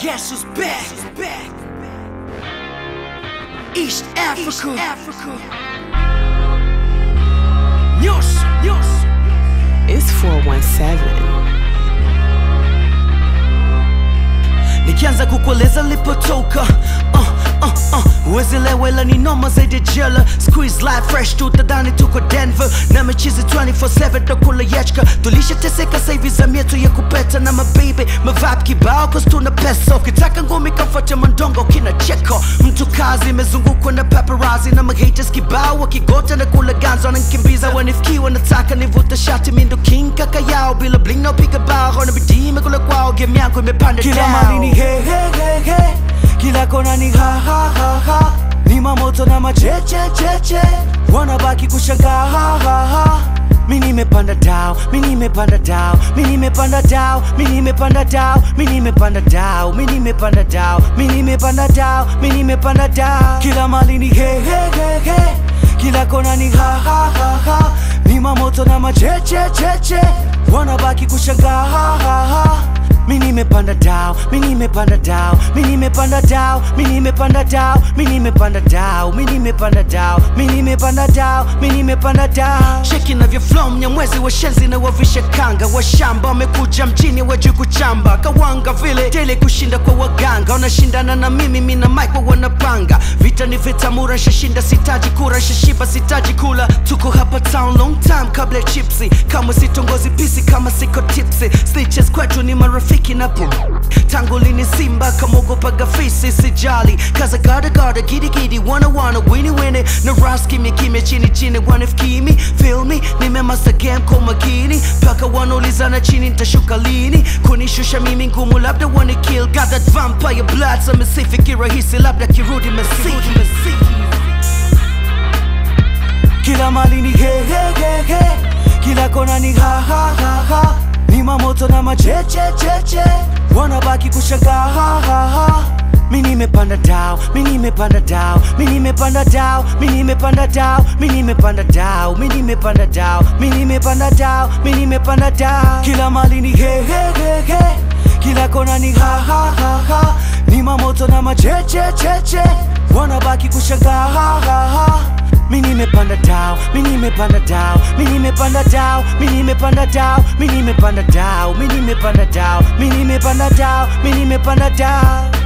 Guess who's back? East Africa. Africa. Nyos, nyos. It's 417. nikianza kukueleza lipotoka uh, uh, uh. Uwezi lewa ila ni noma zaidi ya jela Squeeze life fresh tu tadhani tuko Denver na mechizi 24/7 takula yachka tulishateseka saivi za mietu ya kupeta na mabibi mavibe kibao cause tuna pesa ukitaka ngumi kamfuate mandongo kina cheko mtu kazi imezungukwa na paparazzi na mahaters kibao wakigota na kula ganzo wanankimbiza wanifikiwa nataka nivute shati mindo king kaka yao bila bling no piga bao na bidii imekula kwao game yangu imepanda Kila down. mali ni he he he he Kila kona ni ha ha ha ha Ni mamoto na macheche cheche Wanabaki kushangaa ha ha ha Mi nimepanda dao, mi nimepanda dao, mi nimepanda dao, mi nimepanda dao, mi nimepanda dao, mi nimepanda dao, mi nimepanda dao, mi nimepanda dao. Kila mali ni he he he he Kila kona ni ha ha ha ha Ni mamoto na macheche cheche Wanabaki kushangaa ha ha ha Mi nimepanda dao, mi nimepanda dao, mi nimepanda dao, mi nimepanda dao, mi nimepanda dao, mi nimepanda dao, mi nimepanda dao, mi nimepanda dao. cheki navyo flow mnyamwezi washenzi na wavisha kanga washamba wamekuja mjini wajui kuchamba kawanga vile dele kushinda kwa waganga wanashindana na mimi mina mike wanapanga vita ni vita mura shashinda sitaji kura shashiba sitaji kula tuko hapa town long time kabla ya chipsi kama sitongozi pisi kama siko tipsi snitches kwetu ni marafiki na pu tangu lini simba kamogopaga fisi sijali kaza gada gada gidi gidi wana wana wini wini na ras kimya kimya chini chini wanafikimi feel me nimemasa game kwa makini paka wanaulizana chini nitashuka lini kunishusha mimi ngumu labda wana kill got that vampire blood samesifi kirahisi labda kirudi mesiki Kila mali ni he he he he Kila kona ni ha ha ha ha Ni mamoto na macheche cheche Wanabaki kushangaa ha ha ha Mi nimepanda dao, mi nimepanda dao, mi nimepanda dao, mi nimepanda dao, mi nimepanda dao, mi nimepanda dao, mi nimepanda dao, mi nimepanda dao. Kila mali ni he he he he Kila kona ni ha ha ha ha Ni mamoto na macheche cheche Wanabaki kushangaa ha ha ha Mi nimepanda dao, mi nimepanda dao, mi nimepanda dao, mi nimepanda dao, mi nimepanda dao, mi nimepanda dao, mi nimepanda dao, mi nimepanda dao.